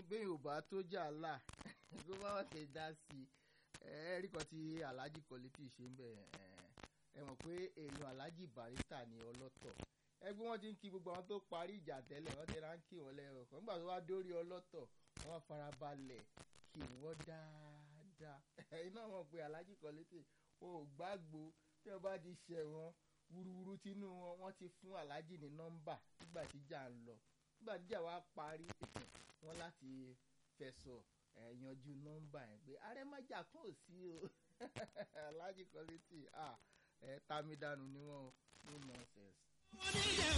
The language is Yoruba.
bẹ́ẹ̀ ò bá tó jà là kó má wọ́n ṣe dá sí i ẹ̀ẹ́rì kan tí alhaji quality ṣe ń bẹ̀ ẹ mọ̀ pé èèyàn alhaji barista ni ọlọ́tọ̀ ẹgbẹ́ wọn ti ń kí gbogbo àwọn tó parí ìjà tẹ́lẹ̀ wọ́n ti rán kí wọ́n lẹ́rọ̀ kan nígbà tó wá dórí ọlọ́tọ̀ wọ́n farabalẹ̀ kí wọ́n dáadáa ẹ̀yin náà mọ̀ pé alhaji quality wọn ò gbàgbó tí wọ́n bá ti ṣẹ̀ wọn wúruwúru tínú wọn wọ́n ti fún alhaji ní nọ́mbà nígbà tí ìjà ń lọ nígbà tí ìjà wa parí wọn láti fẹ̀sọ̀ ẹ̀ yanjú nọ́mbà yẹn pé arẹ́májà kan ò sí o alhaji quality ẹ̀ tàmídànù ni wọ́n no nonsense.